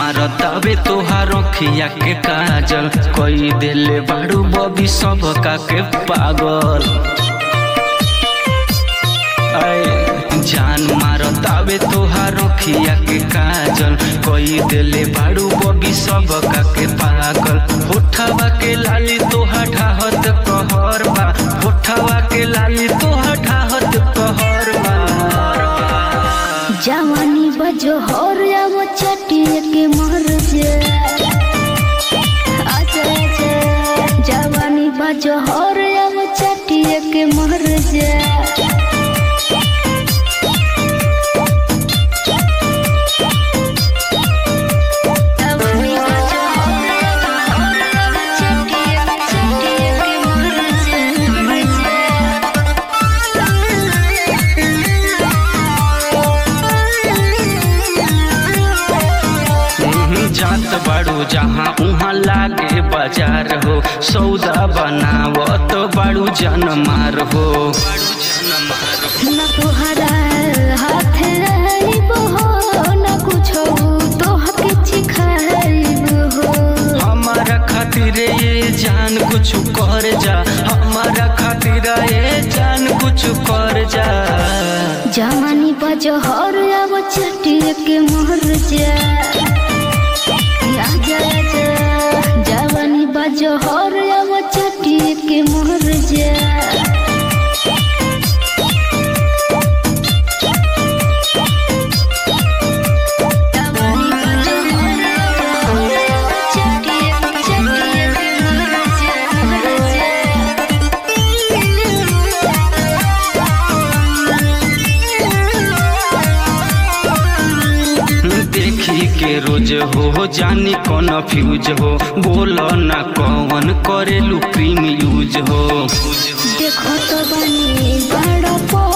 मारतावे तोहार अखिया के काजल कई देले बाड़ू बबी सब का के पागल आए जान मारतावे तोहार अखिया के काजल कई देले बाड़ू बबी सब का के पागल होठवा के लाली तोहा ढाहत कहर बा होठवा के लाली तोहा ढाहत कहर बा जवानी बजो हर अब चटिए के मर जे अच्छा अच्छा जवानी बजो हर अब चटिए के मर जे जवानी बजो हर अब चटिए चटिए के मर जे मर हम्म, जात बाड़ू जहाँ उहाँ लागे बाजार हो सौदा बनावत बाड़ू जनमार हो न तोहरा हाथ रहिब हो न कुछो तोहके चिखाइब हो हमारा खातिर ये जान कुछ कर जा हमारा खातिर ये जान कुछ कर जा जवानी बजहर अब चटिए के मोहर जा आजा आजा जवानी बजहर अब चटिए के मोहर जा जवानी बजहर अब चटिए चटिए के मोहर जा मोहर जा देखी के रोज हो जानी कौन फ्यूज हो बोल ना कौन करेलू क्रीम यूज हो देखो तो बनी बड़ा